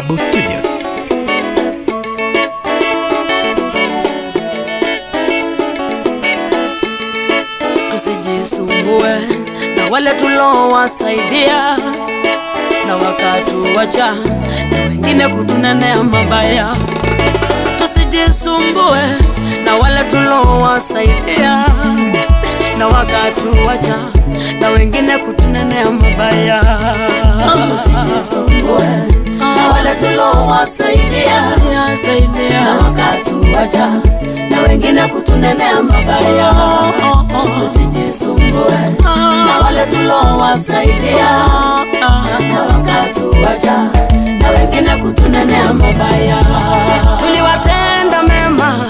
Babu Studios. Tusijisumbue na wale tulowasaidia na wakatuacha na wengine kutunenea mabaya. Tusijisumbue na wale tulowasaidia na wakatuacha na wengine kutunenea mabaya. Tusijisumbue na wale tulowasaidia na wakatuacha na wengine kutunenea mabaya. Tusijisumbue na wale tulowasaidia na wakatuacha na wengine kutunenea mabaya. Tuliwatenda mema,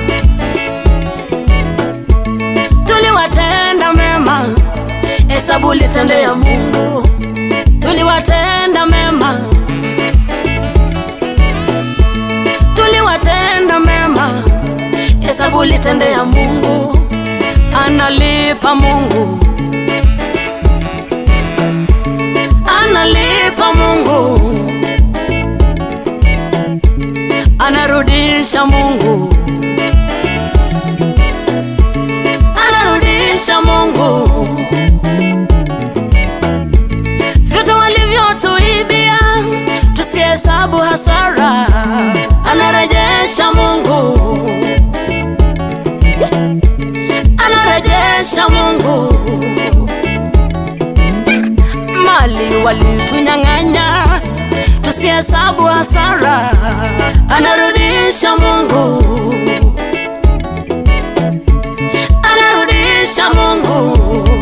tuliwatenda mema, hesabu litendea Mungu. Tuliwatenda mema, tuliwatenda mema, hesabu litendea Mungu. Analipa Mungu, analipa Mungu, anarudisha Mungu, anarudisha Mungu vyote walivyotuibia, tusihesabu hasara, anarejesha Mungu, anarejesha Mungu mali walitunyang'anya, tusihesabu hasara, anarudisha Mungu, anarudisha Mungu.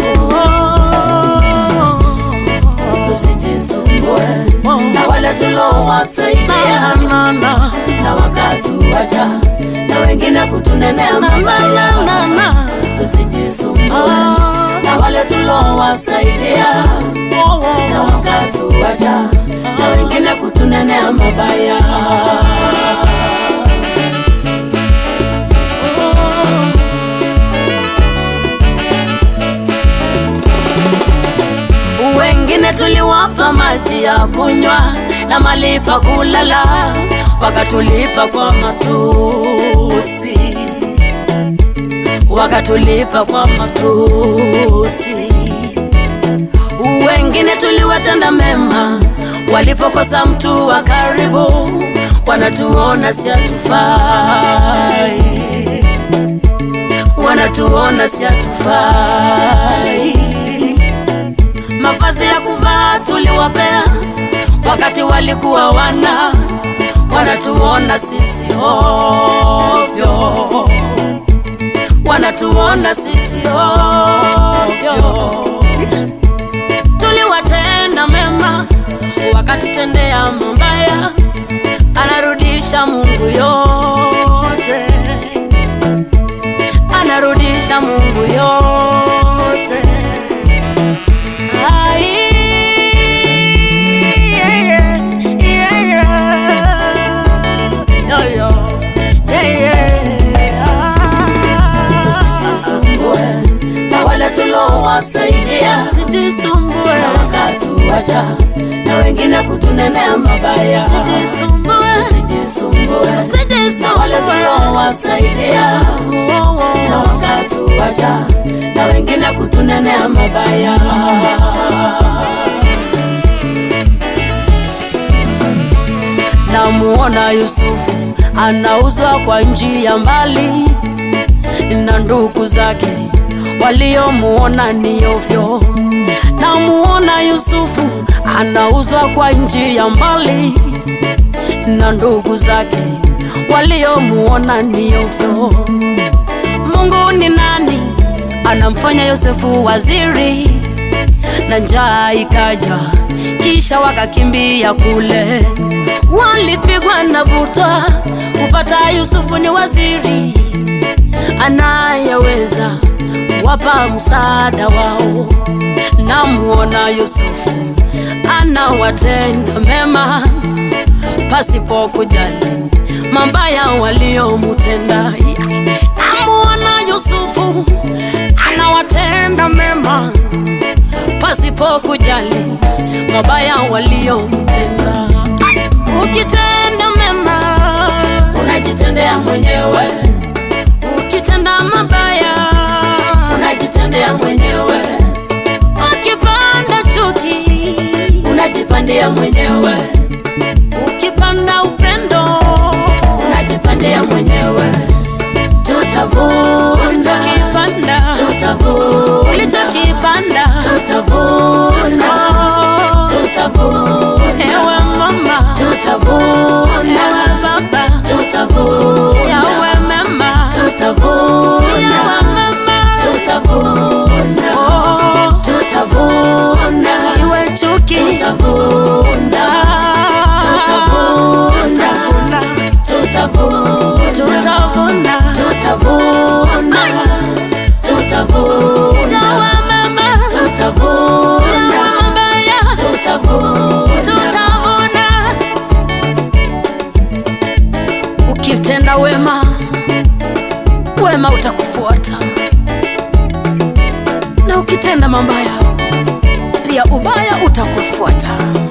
Tusijisumbue na wale tulowasaidia na wakatuacha na wengine kutunenea mabaya. Tusijisumbue na wale tulowasaidia na wakatuacha na wengine kutunenea mabaya. Wengine tuliwapa maji ya kunywa na mali pa kulala, wakatulipa kwa matusi, wakatulipa kwa matusi. Wengine tuliwatenda mema, walipokosa mtu wa karibu, wanatuona si hatufai, wanatuona si hatufai. Mavazi ya kuvaa tuliwapea wakati walikuwa wana, wanatuona sisi ovyo, wanatuona sisi ovyo. Tuliwatenda mema wakatutendea mabaya, anarudisha Mungu yote, anarudisha Mungu yote. Ai, yeah, yeah, yeah, yeah. Yo, yo, yeah, yeah. Ah. Usijisumbue na wale tulowasaidia Usijisumbue, na wakatuacha na wengine kutunenea mabaya. usijisumbue, Usijisumbue na wale usijisumbue. tulowasaidia Oh, oh, na oh. wakatuacha na wengine kutunenea mabaya. Namuona Yusufu anauzwa kwa nchi ya mbali, na ndugu zake waliomuona ni ovyo. Namuona Yusufu anauzwa kwa nchi ya mbali, na ndugu zake waliomuona ni ovyo. Mungu ni nani? Anamfanya Yosefu waziri, na njaa ikaja, kisha wakakimbia kule. Walipigwa na butwa kupata Yusufu ni waziri anayeweza wapa msaada wao. Namuona Yusufu anawatenda mema pasipo kujali mabaya waliomutenda. Namuona Yusufu anawatenda mema pasipo kujali mabaya waliomtenda. ukitenda mema unajitendea mwenyewe, ukitenda mabaya unajitendea mwenyewe, ukipanda chuki unajipandia mwenyewe, ukipanda upendo unajipandia mwenyewe. Tutavuna, ulichokipanda tutavuna, ulichokipanda tutavuna, Oh, tutavuna, ewe mama tutavuna, ewe baba tutavuna, yawe mema tutavuna, yawe mema tutavuna, Oh, tutavuna, iwe chuki tutavuna, Ah, tutavuna, tutavuna tutavuna, tutavuna tutavuna, tutavuna, yawe mema tutavuna, yawe mabaya tutavuna, tutavuna ukitenda wema wema utakufuata na ukitenda mabaya pia ubaya utakufuata